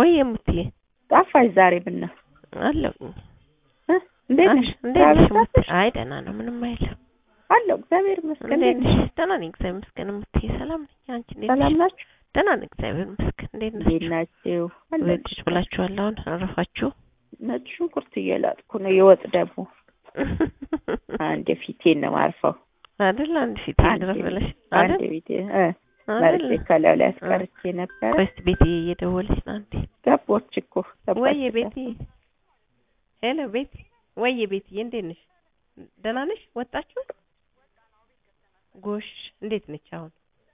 ወይ የሙትዬ ጠፋሽ ዛሬ ብና አለሁ እ እንዴት ነሽ? እንዴት ነሽ ስራ ሙት? በዛብሽ? አይ ደህና ነው፣ ምንም አይልም። አለሁ እግዚአብሔር ይመስገን። እንዴት እንዴት ነሽ? ነሽ? ደህና ነኝ እግዚአብሔር ይመስገን። ሙትዬ ሰላም ነኝ። አንቺ እንዴት ሰላም ነሽ? ናችሁ? ደህና ነኝ እግዚአብሔር ይመስገን። እንዴት እንዴት ናችሁ? ናችሁ? ወይ አለሁ። ቁጭ ብላችኋል? አሁን አረፋችሁ? ነጭ ሽንኩርት እየላጥኩ ነው። የወጥ ደግሞ አንድ ፊቴን ነው ማርፈው። አይደል? አንድ ፊት ድረስ ብለሽ አንድ አይደል? ፊቴ እ መርጬ አይደል? ከላዩ ላይ አስቀርቼ ነበረ። ቆይ እስኪ ቤትዬ እየደወለች ነው አንዴ። ገቦች እኮ ገባች ወይዬ እኮ። ቤትዬ፣ ሄሎ ቤት፣ ወይዬ ቤትዬ፣ እንዴት ነሽ? ደህና ነሽ? ወጣችሁ? ጎሽ፣ እንዴት ነች አሁን?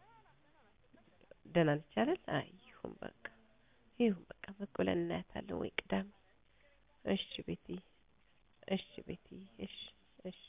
ደህና ነች አይደል? አይ ይሁን በቃ ይሁን በቃ በቃ ብለን እናያታለን ወይ ቅዳሜ። እሺ ቤትዬ፣ እሺ ቤትዬ፣ እሺ እሺ።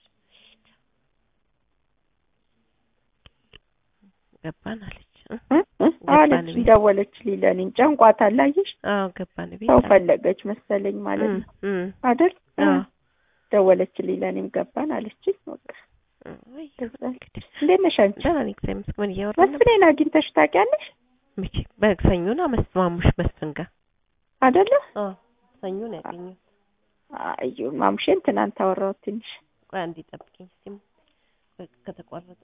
ገባን አለች እ? እ? እ? አለች ገባን ቤት። ደወለች ሊለኔ ጨንቋታል። አየሽ አዎ ገባን ቤት ሰው አለ። ፈለገች መሰለኝ ማለት ነው እ፣ እ፣ አይደል? እ። አዎ ደወለች ሊለኔም ገባን አለችኝ። በቃ እ፣ ወይ ከዛ እንግዲህ እንዴት ነሽ አንቺ? ደህና ነኝ እግዚአብሔር ይመስገን። ምን እያወራን ነበር? መስፍኔን አግኝተሽ ታውቂያለሽ መቼ በሰኞና መስማሙሽ መስፍን ጋር አይደለ? አዎ ሰኞ ነው ያገኘሁት። አዩ ማሙሼን ትናንት አወራሁት ትንሽ ቆይ አንዴ ጠብቂኝ እስኪ በቃ ከተቋረጠ